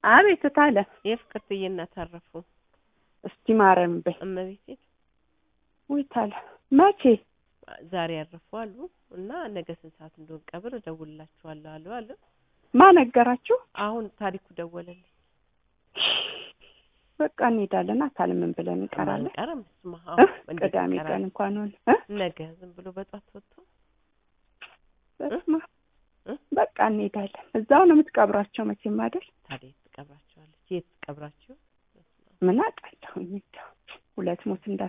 አቤት ታለ የፍቅር ትዕይንት አረፉ። እስቲ ማርያም በይ እመቤቴ ውይ ታለ መቼ ዛሬ ያረፉ አሉ እና ነገ ስንት ሰዓት እንደሆነ ቀብር እደውልላችኋለሁ አሉ አሉ። ማን ነገራችሁ? አሁን ታሪኩ ደወለልኝ። በቃ እንሄዳለን። አታል ምን ብለን እንቀራለን? አንቀርም። ስማ እ? እንዴት ቅዳሜ ቀን እንቀራለን? እንኳን ሆነ እ? ነገ ዝም ብሎ በጧት ወጥቶ በስመ አብ። እ? በቃ እንሄዳለን። እዛው ነው የምትቀብራቸው መቼም አይደል? ታዲያ የት ትቀብራቸዋለች? የት ትቀብራቸው? ምን አውቃለሁኝ እንደው ሁለት ሞት እንዳ